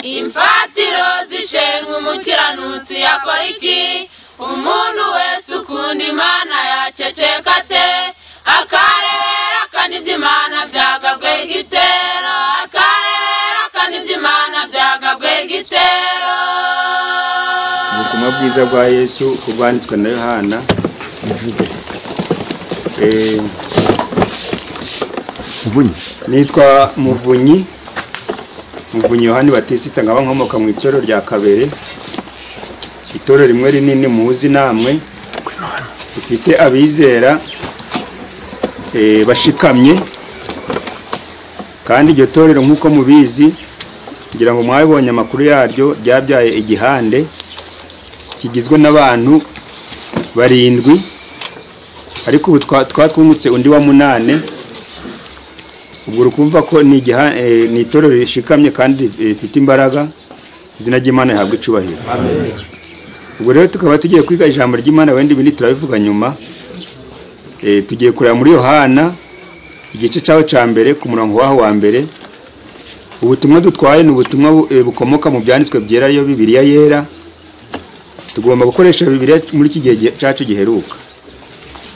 imfatiro zishenywa umukiranutsi yakora iki umuntu wese ukunda imana yaceceka ate akarebera akanibye imana byagabwe igitero akarebera akanibye imana byagabwe igitero ubutumwa bwiza bwa yesu ubwanditswe na yohana Eh, mvunyi nitwa muvunyi muvunyi yohani batisita nkaba nkomoka mu itorero rya kabere itorero rimwe rinini muzi namwe rifite abizera eh, bashikamye kandi iryo torero nk'uko mubizi ngira ngo mwabibonye amakuru yaryo ryabyaye igihande kigizwe n'abantu barindwi ariko ubu twa- twatwungutse undi wa munane ubwo uri kumva ko ni igiha- eh, ni itorero rishikamye kandi eh, rifite imbaraga izina ry'imana rihabwa icubahiro ubwo rero tukaba tugiye kwiga ijambo ry'imana wenda ibindi turabivuga nyuma Eh, tugiye kureba muri yohana igice cyaho cya mbere ku murongo waho wa mbere ubutumwa dutwaye ni ubutumwa bu- eh, bukomoka mu byanditswe byera ariyo bibiriya yera tugomba gukoresha bibiriya muri iki gihe gi- cyacu giheruka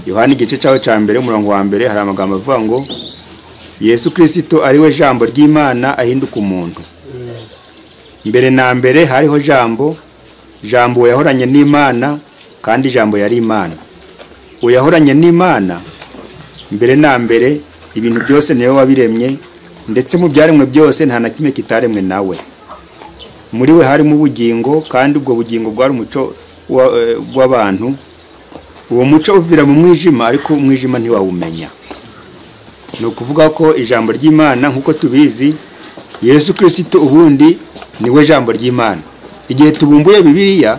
yohana igice cyaho cya mbere umurongo wa mbere hari amagambo avuga ngo yesu kirisito ariwe jambo ry'imana ahinduka umuntu mbere na mbere hariho jambo jambo yahoranye n'imana kandi jambo yari imana uyahoranye n'imana mbere na mbere ibintu byose niwe wabiremye ndetse mu byaremwe byose nta na kimwe kitaremwe nawe muri we harimo ubugingo kandi ubwo bugingo bwari umuco wa- eh, w'abantu uwo muco uvira mu mwijima ariko umwijima ntiwawumenya ni ukuvuga ko ijambo ry'imana nk'uko tubizi yesu kirisito ubundi ni we jambo ry'imana igihe tubumbuye bibiliya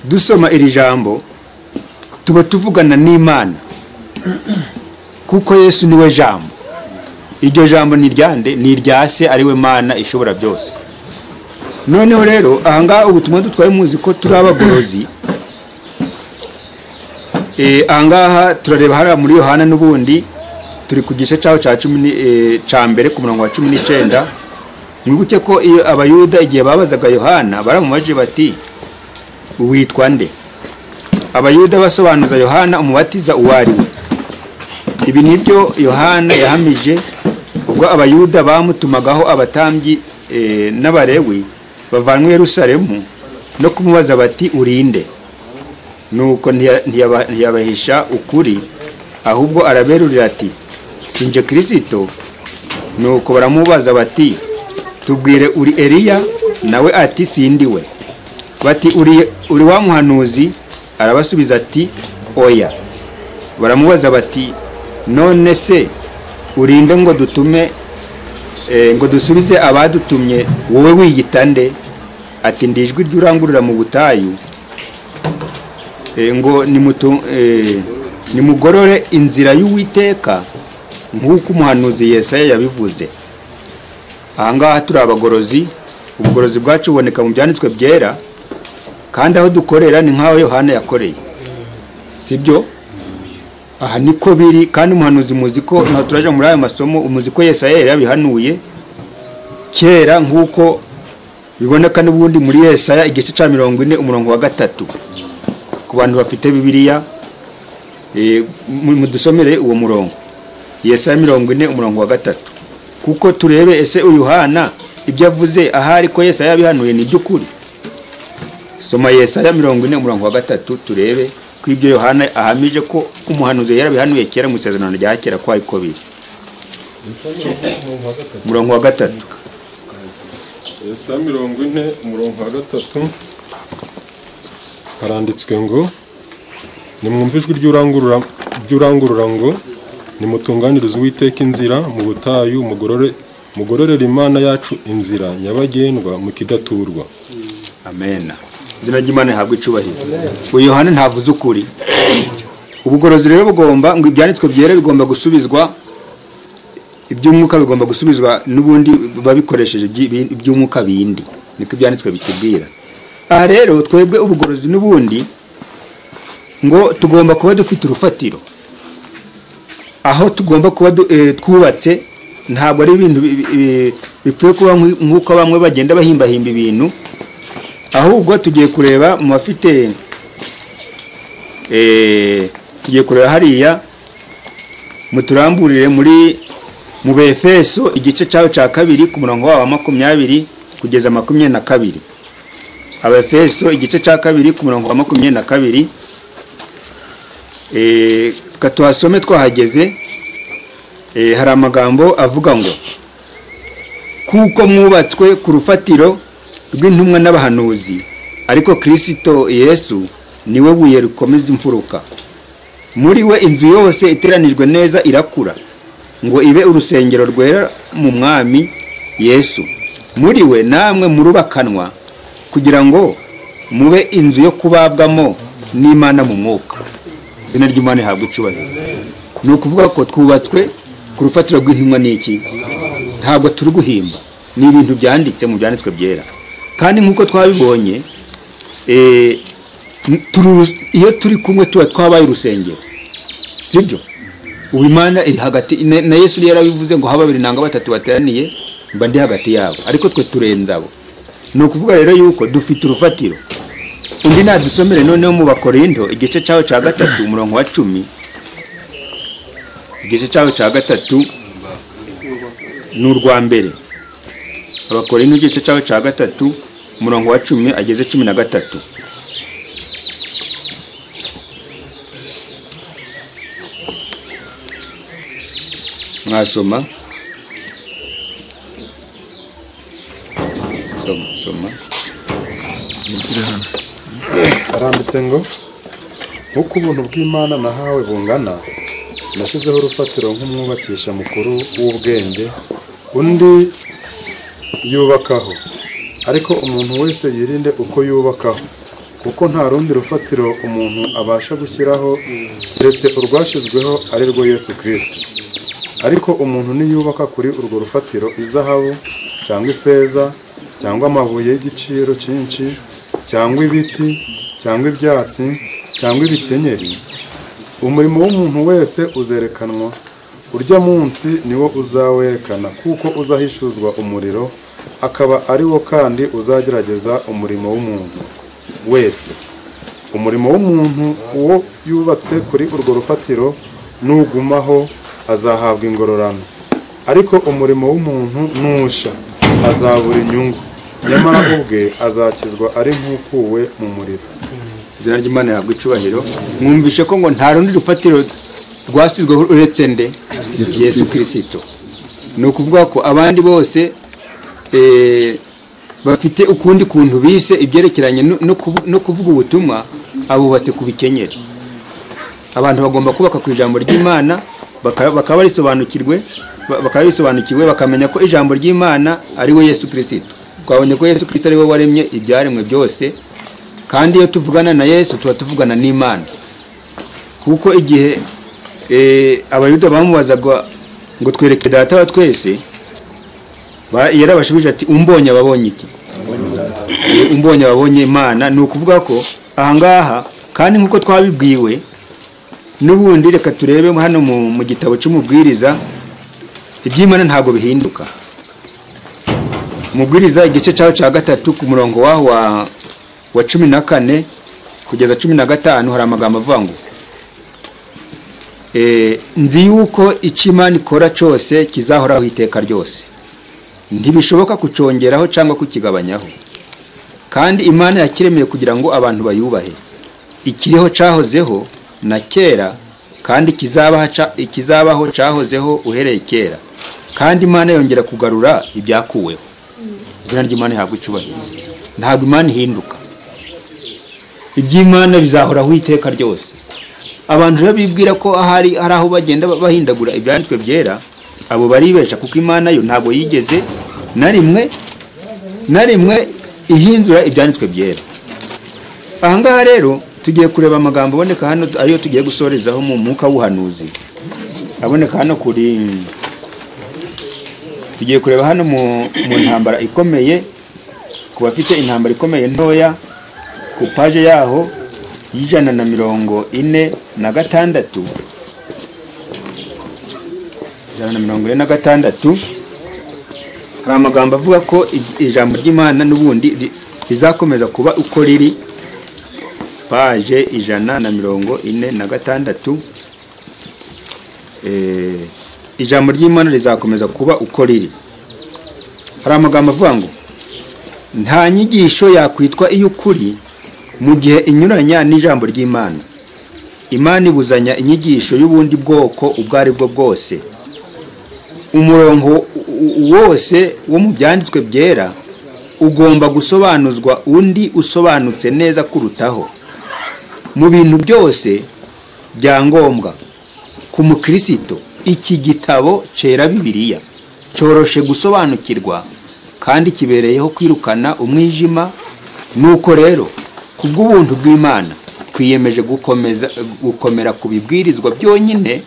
dusoma iri jambo tuba tuvugana n'imana kuko yesu ni we jambo iryo jambo ni iryande ni irya se ari we mana ishobora byose noneho rero ahangaha ubutumwa dutwaye muzi ko turi abagorozi Eh, ahangaha turareba hariya muri yohana n'ubundi turi ku gice cyaho cya cumi ni- eh, cya mbere ku murongo wa cumi n'icyenda mwibuke ko iyo abayuda igihe babazaga yohana baramubajije bati witwa nde abayuda basobanuza yohana umubatiza uwo ari we ibi ni byo yohana yahamije ubwo abayuda bamutumagaho abatambyi eh, n'abarewi bavanwe i yerusalemu no kumubaza bati urinde nuko ntiya- ntiyaba- ntiyabahisha ukuri ahubwo araberurira ati sinje kirisito nuko baramubaza bati tubwire uri eliya nawe ati sindi we bati uri, uri wa muhanuzi arabasubiza ati oya baramubaza bati none se urinde ngo dutume eh, ngo dusubize abadutumye wowe wiyita nde ati ndi ijwi ry'urangurura mu butayu eh, ngo nimutu- eh, nimugorore inzira y'uwiteka nk'uko umuhanuzi yesaya yabivuze ahangaha turi abagorozi ubugorozi bwacu buboneka mu byanditswe byera kandi aho dukorera ni nk'aho yohana yakoreye si byo aha niko biri kandi umuhanuzi muzi ko ntabwo turajya muri ayo masomo umuzi ko yesaya yari yabihanuye kera nk'uko biboneka n'ubundi muri yesaya igice cya mirongo ine umurongo wa gatatu ku bantu bafite bibiliya eh, mu- mudusomere uwo murongo yesaya mirongo ine umurongo wa gatatu kuko turebe ese uyu hana ibyo avuze ahari ko yesaya yabihanuye ni iby'ukuri soma yesaya mirongo ine umurongo wa gatatu turebe ko ibyo yohana ahamije ko umuhanuzi yarabihanuye kera mu isezerano rya kera ko ariko biri umurongo wa gatatu saa mirongo ine umurongo wa gatatu haranditswe ngo nimwumve ijwi ry'urangurura- ry'urangurura ngo nimutunganirize uwiteka inzira mu butayu mugorore- mugororere imana yacu inzira nyabagendwa mukidaturwa amena izina ry'imana rihabwa icubahiro uyu yohana ntavuze ukuri ubugorozi rero bugomba ngo ibyanditswe byera bigomba gusubizwa iby'umwuka bigomba gusubizwa n'ubundi babikoresheje iby- iby'umwuka bindi niko ibyanditswe bitubwira aha rero twebwe ubugorozi n'ubundi ngo tugomba kuba dufite urufatiro aho tugomba kuba du- eh, twubatse ntabwo ari ibintu bi- bi- bi- bipfuye kuba nk'u- nk'uko bamwe bagenda bahimbahimba ibintu ahubwo tugiye kureba mu bafite eh, tugiye kureba hariya muturamburire muri mu befeso igice cyaho cya kabiri ku murongo wabo wa makumyabiri kugeza makumyabiri na kabiri abefeso igice cya kabiri ku murongo wa makumyabiri na kabiri Eh, ka tuhasome twahageze Eh, hari amagambo avuga ngo kuko mwubatswe ku rufatiro rw'intumwa n'abahanuzi ariko kirisito yesu niwe buye rikomeza imfuruka muri we inzu yose iteranijwe neza irakura ngo ibe urusengero rwera mu mwami yesu muri we namwe murubakanwa kugira ngo mube inzu yo kubabwamo n'imana mu mwuka izina ry'imana rihabwa icyubahiro ni ukuvuga ko twubatswe ku rufatiro rw'intumwa n'iki ntabwo turi guhimba ni ibintu byanditse mu byanditswe byera kandi nk'uko twabibonye eh, turi uru- iyo turi kumwe tuba twabaye urusengero sibyo ubu imana iri hagati na na yesu yari yarabivuze ngo haba babiri nanga batatu bateraniye mba ndi hagati yabo ariko twe turenze abo ni ukuvuga rero yuko dufite urufatiro undi nadusomere noneho mu bakorinto igice cyaho cya gatatu umurongo wa cumi igice cyaho cya gatatu ni urwa mbere abakorinto igice cyaho cya gatatu umurongo wa cumi ageze cumi na gatatu mwasoma soma soma aranditse ngo nk'uko ubuntu bw'imana nahawe bungana nashyizeho urufatiro nk'umwubakisha mukuru w'ubwenge undi yubakaho ariko umuntu wese yirinde uko yubakaho kuko nta rundi rufatiro umuntu abasha gushyiraho keretse urwashyizweho ari rwo yesu kirisito ariko umuntu niyubaka kuri urwo rufatiro izahabu cyangwa ifeza cyangwa amabuye y'igiciro cyinshi cyangwa ibiti cyangwa ibyatsi cyangwa ibikenyeri umurimo w'umuntu wese uzerekanwa urya munsi niwo uzawerekana kuko uzahishuzwa umuriro akaba ari wo kandi uzagerageza umurimo w'umuntu wese umurimo w'umuntu uwo yubatse kuri urwo rufatiro nugumaho azahabwa ingororano ariko umurimo w'umuntu nusha azabura inyungu nyamara ubwe azakizwa ari nk'ukuwe mu muriro izina ry'imana rihabwa icyubahiro mwumvishe ko ngo nta rundi rufatiro rwasizweho uretse nde yesu kirisito ni ukuvuga ko abandi bose eh, bafite ukundi kuntu bise ibyerekeranye no- no kuvu- no kuvuga ubutumwa abubatse ku bikenyeri abantu bagomba kubaka ku ijambo ry'imana baka- bakaba barisobanukirwe ba- bakaba bisobanukiwe bakamenya ko ijambo ry'imana ari we yesu kirisito twabonye ko yesu kirisito ari we waremye ibyaremwe byose kandi iyo tuvugana na yesu tuba tuvugana n'imana kuko igihe eh, abayuda bamubazaga ngo twereke data wa twese ba- yarabashubije ati umbonye ababonye iki Eh, umbonye ababonye imana ni ukuvuga ko ahangaha kandi nk'uko twabibwiwe n'ubundi reka turebe hano mu mu gitabo cy'umubwiriza iby'imana ntabwo bihinduka umubwiriza igice cyaho cya gatatu ku murongo waho wa wa cumi na kane kugeza cumi na gatanu hari amagambo avuga ngo eh, nzi yuko icyo imana ikora cyose kizahoraho iteka ryose ntibishoboka kucongeraho cyangwa kukigabanyaho kandi imana yakiremeye kugira ngo abantu bayubahe ikiriho cyahozeho na kera kandi kizabaha ca- ikizabaho cyahozeho uhereye kera kandi imana yongera kugarura ibyakuweho izina ry'imana rihabwa icyubahiro ntabwo imana ihinduka iby'imana bizahoraho iteka ryose abantu rero bibwira ko ahari hari aho bagenda bahindagura ibyanditswe byera abo baribesha kuko imana yo ntabwo yigeze na rimwe na rimwe ihindura ibyanditswe byera ahangaha rero tugiye kureba amagambo aboneka hano ariyo tugiye gusorezaho mu mwuka w'ubuhanuzi aboneka hano kuri tugiye kureba hano mu, mu ntambara ikomeye ku bafite intambara ikomeye ntoya ku paje yaho y'ijana na mirongo ine na gatandatu ijana na mirongo ine na gatandatu hari amagambo avuga ko i- ijambo ry'imana n'ubundi ri- rizakomeza kuba uko riri paje ijana na mirongo ine na gatandatu Eh, ijambo ry'imana rizakomeza kuba uko riri hari amagambo avuga ngo nta nyigisho yakwitwa iy'ukuri mu gihe inyuranya n'ijambo ry'imana imana ibuzanya inyigisho y'ubundi bwoko ubwo ari bwo bwose umurongo u- u- wose wo mu byanditswe byera ugomba gusobanuzwa undi usobanutse neza kurutaho mu bintu byose bya ngombwa ku mukristo iki gitabo cyera bibiliya cyoroshe gusobanukirwa kandi kibereyeho kwirukana umwijima nuko rero ku bw'ubuntu bw'imana twiyemeje gukomeza gukomera ku bibwirizwa byonyine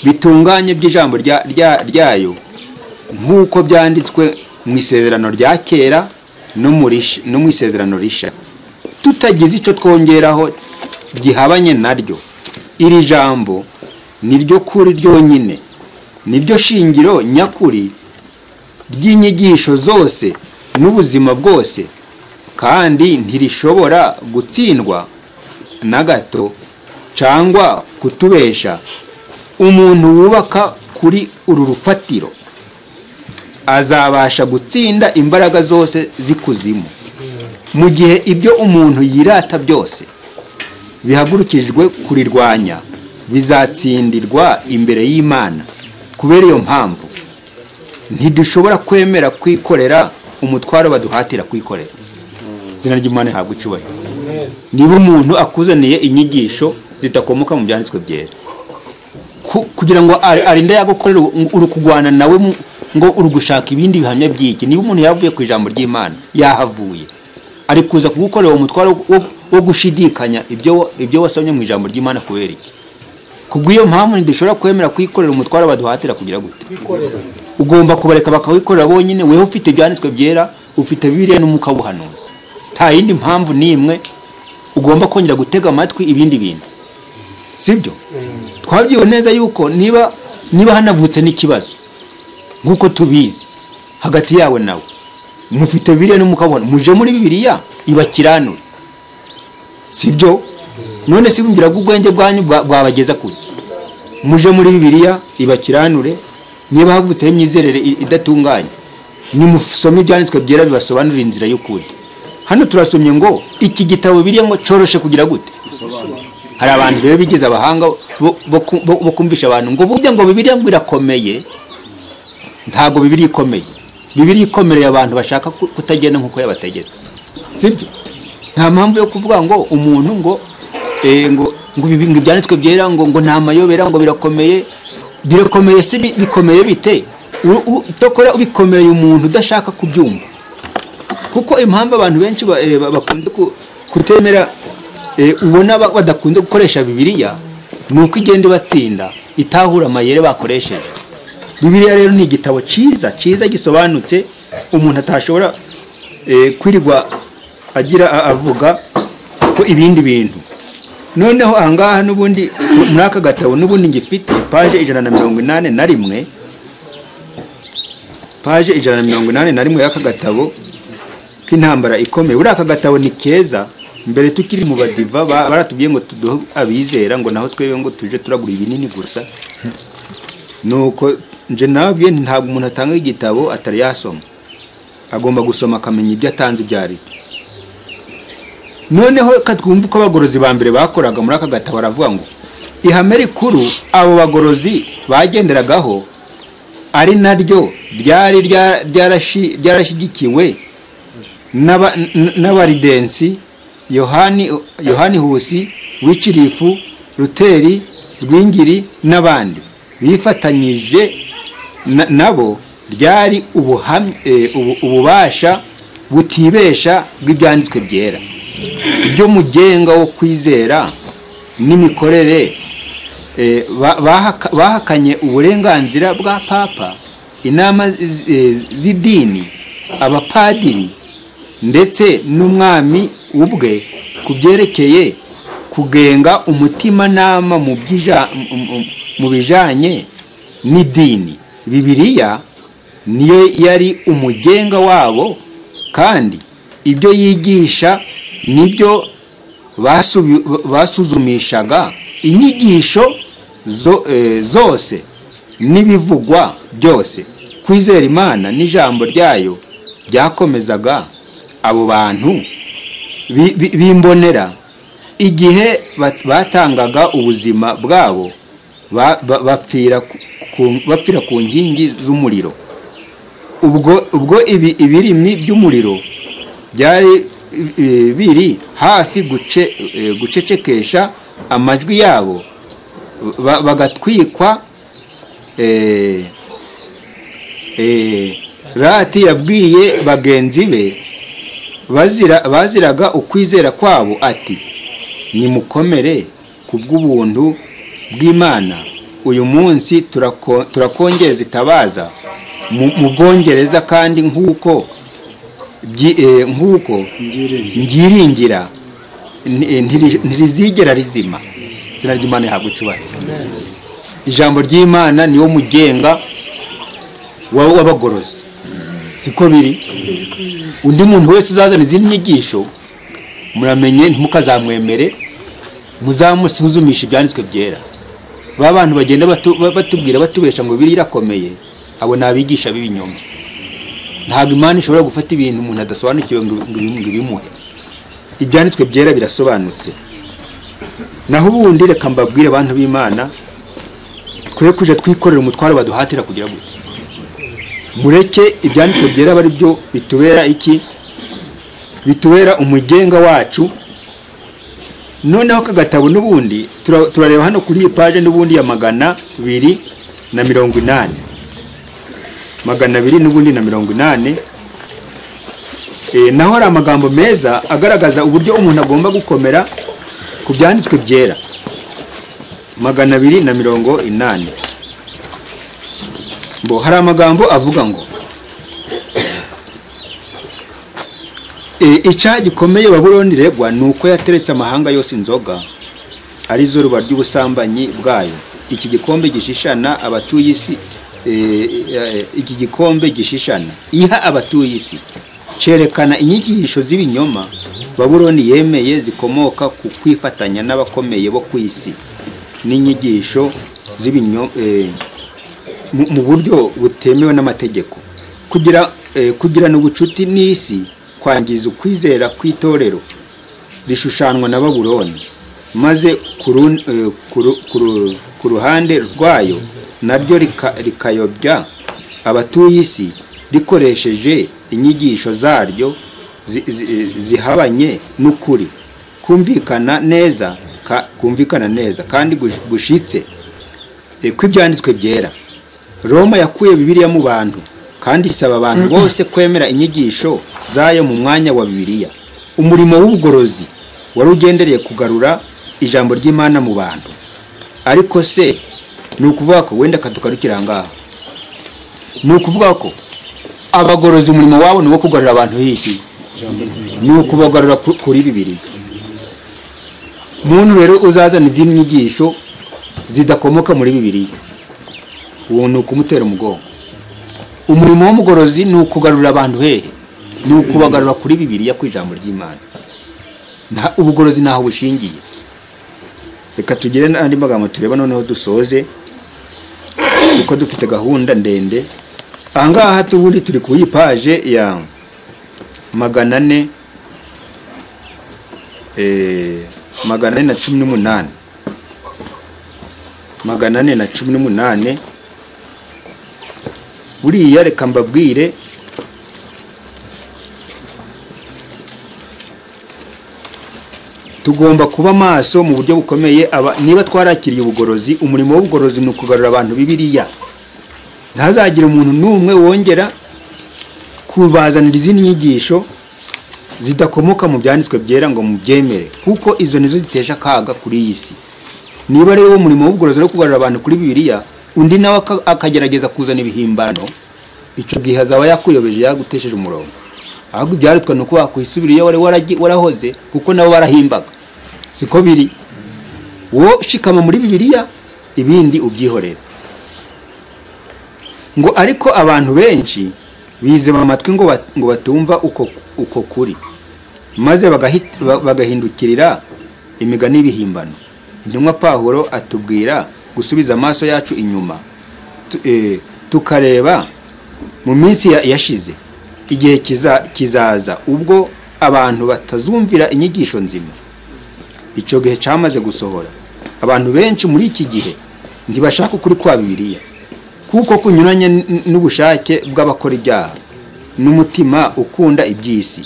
bitunganye by'ijambo rya- rya- ryayo nk'uko byanditswe mu isezerano rya kera no mu rish- no mu isezerano risha tutagize icyo twongeraho gihabanye naryo iri jambo ni ryo kuri ryonyine ni ryo shingiro nyakuri ry'inyigisho zose n'ubuzima bwose kandi ntirishobora gutsindwa na gato cyangwa kutubesha umuntu wubaka kuri uru rufatiro azabasha gutsinda imbaraga zose z'ikuzimu mu gihe ibyo umuntu yirata byose bihagurukijwe kurirwanya bizatsindirwa imbere y'imana kubera iyo mpamvu ntidushobora kwemera kwikorera umutwaro baduhatira kwikorera izina ry'imana rihabwa icyubahiro niba umuntu akuzaniye inyigisho zidakomoka mu byanditswe byera ku- kugira ngo ari- arinde yagukorera uri kurwana nawe mu- ngo uri gushaka ibindi bihamya by'iki niba umuntu yavuye ku ijambo ry'imana yahavuye ari kuza kugukorera uwo mutwaro wo- wo gushidikanya ibyo wa- ibyo wasomye mu ijambo ry'imana kubera iki kubw'iyo mpamvu ntidushobora kwemera kwikorera umutwaro baduhatira kugira gute ugomba kubareka bakawikorera bonyine weho ufite ibyanditswe byera ufite bibiliya n'umwuka w'ubuhanuzi nta yindi mpamvu n'imwe ugomba kongera gutega amatwi ibindi bintu sibyo twabyiwe neza yuko niba niba hanavutse n'ikibazo nk'uko tubizi hagati yawe nawe mufite biriya n'umukabona muje muri bibiliya ibakiranure sibyo none se mbwira ko ubwenge bwanyu bwa- bwabageza kuki muje muri bibiliya ibakiranure niba havutseho imyizerere i- idatunganye nimusome ibyanditswe byera bibasobanurira inzira y'ukuri hano turasomye ngo iki gitabo biriya ngo coroshe kugira gute hari abantu rero bigize abahanga bo- bo ku- bo- bo kumvisha abantu ngo burya ngo bibiliya ngo irakomeye ntabwo bibiliya ikomeye bibiliya ikomereye abantu bashaka ku- kutagenda nk'uko yabategetse sibyo nta mpamvu yo kuvuga ngo umuntu ngo eh, ngo ngo ibi- ngo ibyanditswe byera ngo ngo nta mayobera ngo birakomeye birakomeye se bi- bikomeye bite utokora ubikomereye umuntu udashaka kubyumva kuko impamvu abantu benshi ba- eh, ba- bakunze ku- kutemera eh, ubona ba- badakunze gukoresha bibiliya ni uko igenda ibatsinda itahura amayere bakoresheje bibiliya rero ni igitabo cyiza cyiza gisobanutse umuntu atashobora eh, kwirirwa agira a- avuga ko ibindi bintu noneho ahangaha n'ubundi muri aka gatabo n'ubundi ngifite paje ijana na mirongo inani na rimwe paje ijana na mirongo inani na rimwe y'aka gatabo k'intambara ikomeye buriya aka gatabo ni keza mbere tukiri mu badiva ba- baratubwiye ngo tuduhe abizera ngo naho twebwe ngo tuje turagura ibinini gusa nuko nje nabyo ntabwo umuntu atanga igitabo atari yasoma agomba gusoma akamenya ibyo atanze ibyo ari byo noneho reka twumve uko abagorozi ba mbere bakoraga muri aka gatabo baravuga ngo ihame rikuru abo bagorozi bagenderagaho ari naryo ryari rya- ryarashi- ryarashyigikiwe n'aba- n- n'abaridensi yohani yohani husi wicirifu ruteri rwingiri n'abandi bifatanyije na- nabo ryari ubuhamya- eh, ubu- ububasha butibesha bw'ibyanditswe byera ibyo mugenga wo kwizera n'imikorere eh, ba- bahaka- bahakanye uburenganzira bwa papa inama z- eh, z'idini abapadiri ndetse n'umwami ubwe ku byerekeye kugenga umutimanama mu by'ija- mu- mu- mu bijyanye n'idini bibiliya niyo yari umugenga wabo kandi ibyo yigisha nibyo basubi- basuzumishaga inyigisho zo- eh, zose n'ibivugwa byose kwizera imana n'ijambo ryayo byakomezaga abo bantu bi- bi- b'imbonera igihe bat- batangaga ubuzima bwabo ba- ba- bapfira ku- ku- bapfira ku nkingi z'umuriro ubwo ubwo ibi ibirimi by'umuriro byari eh, biri hafi guce eh, gucecekesha amajwi yabo ba- bagatwikwa eh, eh, rati yabwiye bagenzi be bazira baziraga ukwizera kwabo ati nimukomere ku bw'ubuntu bw'imana uyu munsi turako- turakongeza itabaza mu mu bwongereza kandi nk'uko byi- eh, nk'uko Ngiri mbyiringira ni- eh, ntiri- ntirizigera rizima izina ry'imana ihabwa icyubahiro ijambo ry'imana niwo mugenga wa- w'abagorozi siko biri undi muntu wese uzazana izindi nyigisho muramenye ntimukazamwemere muzamusuzumisha ibyanditswe byera ba bantu bagenda batu- ba- batubwira batubesha ngo biri irakomeye abo ni abigisha b'ibinyoma ntabwo imana ishobora gufata ibintu umuntu adasobanukiwe ngo ngo ibi- ngo ibimuhe ibyanditswe byera birasobanutse naho ubundi reka mbabwire abantu b'imana twe kujya twikorera umutwaro baduhatira kugira gute mureke ibyanditswe byera aba ari byo bitubera iki bitubera umugenga wacu noneho kagatabo n'ubundi tura- turareba hano kuri iyi paje n'ubundi ya magana abiri na mirongo inani magana abiri n'ubundi na mirongo inani Eh, naho hari amagambo meza agaragaza uburyo umuntu agomba gukomera ku byanditswe byera magana abiri na mirongo inani bo hari amagambo avuga ngo Eh, icyaha gikomeye babuloni iregwa ni uko yateretse amahanga yose inzoga arizo ruba ry'ubusambanyi bwayo iki gikombe gishishana abatuye isi eh, eh, iki gikombe gishishana iha abatuye isi cyerekana inyigisho z'ibinyoma babuloni yemeye zikomoka ku kwifatanya n'abakomeye bo ku isi n'inyigisho z'ibinyoma mu mu buryo butemewe n'amategeko kugira eh, kugirana ubucuti n'isi kwangiza ukwizera kw'itorero rishushanywa na babuloni maze ku run- eh, ku ru- ku ru- ku ruhande rwayo naryo rika- rikayobya abatuye isi rikoresheje inyigisho zaryo zi- zi- zihabanye n'ukuri kumvikana neza ka- kumvikana neza kandi gush- gushitse eh, kw'ibyanditswe byera roma yakuye bibiliya mu bantu kandi isaba abantu bose kwemera inyigisho zayo mu mwanya wa bibiliya umurimo w'ubugorozi wari ugendereye kugarura ijambo ry'imana mu bantu ariko se ni ukuvuga ko wenda katukarukira ngaha ni ukuvuga ko abagorozi umurimo wabo ni uwo kugarura abantu hiki ni ukubagarura ku- kuri bibiri muntu rero uzazana izindi nyigisho zidakomoka muri bibiliya uwo ni ukumutera umugongo umurimo w'umugorozi ni ukugarurira abantu hehe ni ukubagarura kuri bibiliya ku ijambo ry'imana Nta- ubugorozi ntaho bushingiye reka tugire n'andi magambo tureba noneho dusoze kuko dufite gahunda ndende ahangaha tubundi turi ku yipaje ya magana ane eh, magana ane na cumi n'umunani magana ane na cumi n'umunani buriya reka mbabwire tugomba kuba maso mu buryo bukomeye aba- niba twarakiriye ubugorozi umurimo w'ubugorozi ni ukugarura abantu bibiriya ntazagira umuntu n'umwe wongera kubazanira izindi nyigisho zidakomoka mu byanditswe byera ngo mubyemere kuko izo nizo ziteje akaga kuri iyi si niba rero uwo murimo w'ubugorozi no kugarura abantu kuri bibiliya undi nawe aka- akagerageza kuzana ibihimbano icyo gihe azaba yakuyobeje yagutesheje umurongo ahubwo ibyarutwa ni uko wakwisubiriye wari waragi- warahoze kuko nabo barahimbaga siko biri wowe shikama muri bibiliya ibindi ubyihorera ngo ariko abantu benshi bizima amatwi ngo bat- ngo batumva uko uko kuri maze bagahi- ba- bagahindukirira imigani y'ibihimbano intumwa pahuro atubwira gusubiza amaso yacu inyuma tu- eh, tukareba mu minsi ya- yashize igihe kiza- kizaza ubwo abantu batazumvira inyigisho nzima icyo gihe cyamaze gusohora abantu benshi muri iki gihe ntibashaka ukuri kwa bibiliya kuko kunyuranye n- n'ubushake bw'abakora ibyaha n'umutima ukunda iby'isi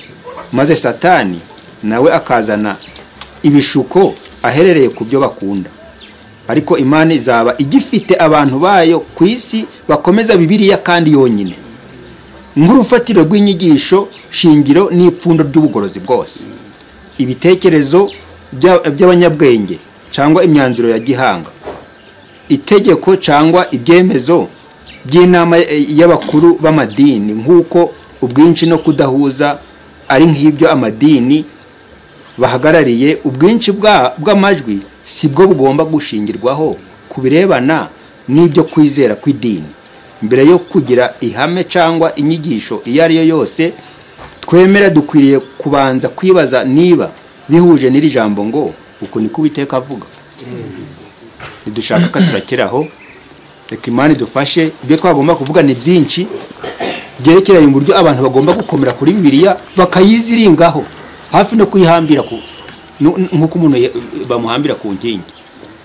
maze satani nawe akazana ibishuko aherereye ku byo bakunda ariko imana izaba igifite abantu bayo ku isi bakomeza bibiliya kandi yonyine nk'urufatiro rw'inyigisho shingiro n'ipfundo ry'ubugorozi bwose ibitekerezo bya- by'abanyabwenge cyangwa imyanzuro ya gihanga itegeko cyangwa ibyemezo by'inama y'abakuru b'amadini nk'uko ubwinshi no kudahuza ari nk'ibyo amadini bahagarariye ubwinshi bwa- bw'amajwi si bwo bugomba gushingirwaho ku birebana n'ibyo kwizera kw'idini mbere yo kugira ihame cyangwa inyigisho iyo ari yo yose twemera dukwiriye kubanza kwibaza niba bihuje n'iri jambo ngo uku niko uwiteka avuga ntidushaka ko turakeraho reka imana idufashe ibyo twagomba kuvuga ni byinshi byerekeranye uburyo abantu bagomba gukomera kuri bibiliya bakayiziringaho hafi no kuyihambira ku nu- nu- nk'uko umuntu ye- bamuhambira ku nkingi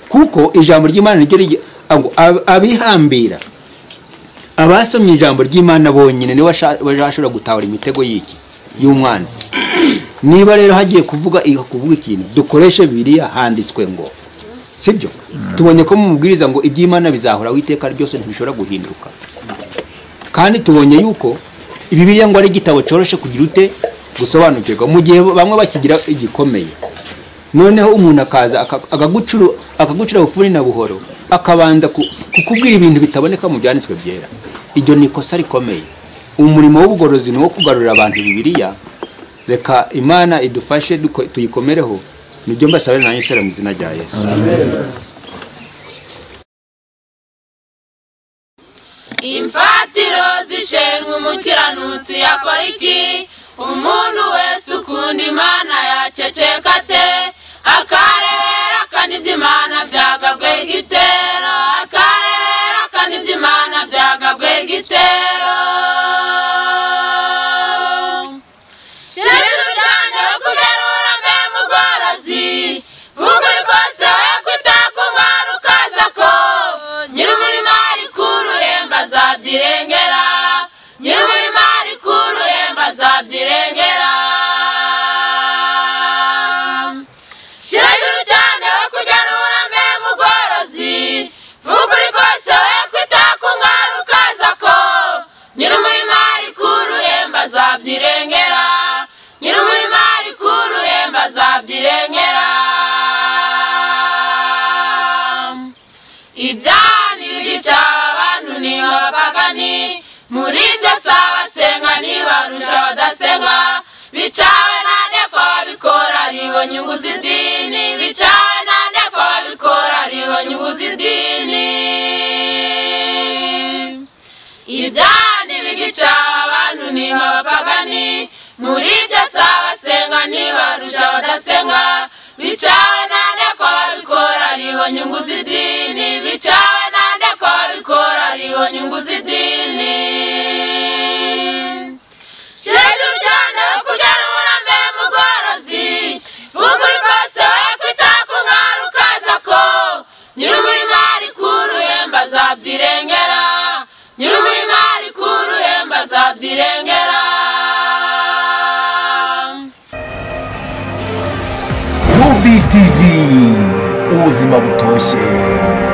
kuko ijambo ry'imana niryo rigi- ngo ab- abihambira abasomye ijambo ry'imana bonyine niwe washa- bazashobora gutahura imitego y'iki y'umwanzi niba rero hagiye kuvuga kuvuga ikintu dukoreshe bibiliya handitswe ngo sibyo tubonye ko mu mubwiriza ngo iby'imana bizahora witeka ryose ntibishobora guhinduka kandi tubonye yuko bibiliya ngo ari igitabo cyoroshye kugira ute gusobanukirwa mu gihe bamwe bakigira igikomeye noneho umuntu akaza aka- akagucuru- akagucira bufuni na buhoro akabanza ku- kukubwira ibintu bitaboneka mu byanditswe byera iryo ni ikosa rikomeye umurimo w'ubugorozi ni uwo kugarurira abantu bibiliya reka imana idufashe duko- tuyikomereho nibyo mbasabira nanjye isera mu izina rya yesu imfatiro zishenywa umukiranutsi yakora iki umuntu wese ukunda imana yaceceka ate akarebera akanibye imana byagabwe igitero akarebera akanibye imana byagabwe igitero shirizo cyane wo kugarura mbe mu bworozi vuga rwose we kutakunwara ukaza ko nyir'umurima ari kuruhemba azabyirengera nyir'umurima ari kuruhemba azabyirengera shiragira cyane we kugarura mbe mu bworozi vuga uri kose we kwita ku ngara ukaza ko nyir'umurima ari kuruhemba azabyirengera nyir'umurima ari kuruhemba azabyirengera ibyani bigica abantu ni abapagani muri byo si abasenga ntibarusha abadasenga bicawe nande ko babikora aribo nyungu z'idini bicawe nande ko babikora aribo nyungu z'idini ibyani bigica abantu ni abapagani muri byo si abasenga ntibarusha abadasenga bicawe nande ko babikora aribo nyungu z'idini bicawe nande ko babikora aribo nyungu z'idini shiragira cyane we kugarura mbe mu bworozi vuga uri kose we kwita ku mwari ukaza ko nyir'umurima ari kuruhemba azabyirengera nyir'umurima ari kuruhemba azabyirengera Movie TV ubuzima butoshye